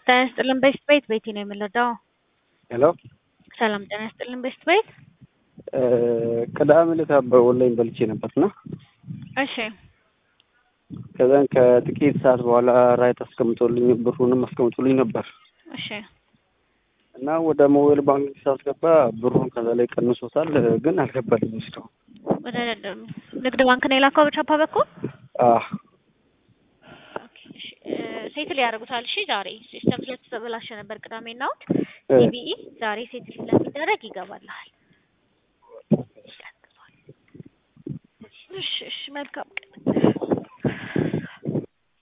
ጤና ይስጥልን ቤስት ቤት ቤቲ ነው የምንረዳው። ሄሎ ሰላም ጤና ይስጥልን ቤስት ቤት። ቅዳሜ ዕለት በኦንላይን በልቼ ነበርና እሺ ከዛን ከጥቂት ሰዓት በኋላ ራይት አስቀምጦልኝ ብሩንም አስቀምጦልኝ ነበር እሺ እና ወደ ሞባይል ባንክ ሳስገባ ብሩን ከዛ ላይ ቀንሶታል፣ ግን አልገባልኝም እስካሁን። ወደ ንግድ ባንክ ነው የላከው በቻፓ በኩል አህ ሴትል ያደርጉታል። እሺ ዛሬ ሲስተም ስለተበላሸ ነበር ቅዳሜና እሑድ እ ሲቢኢ ዛሬ ሴትል ስለሚደረግ ይገባልሃል። እሺ እሺ መልካም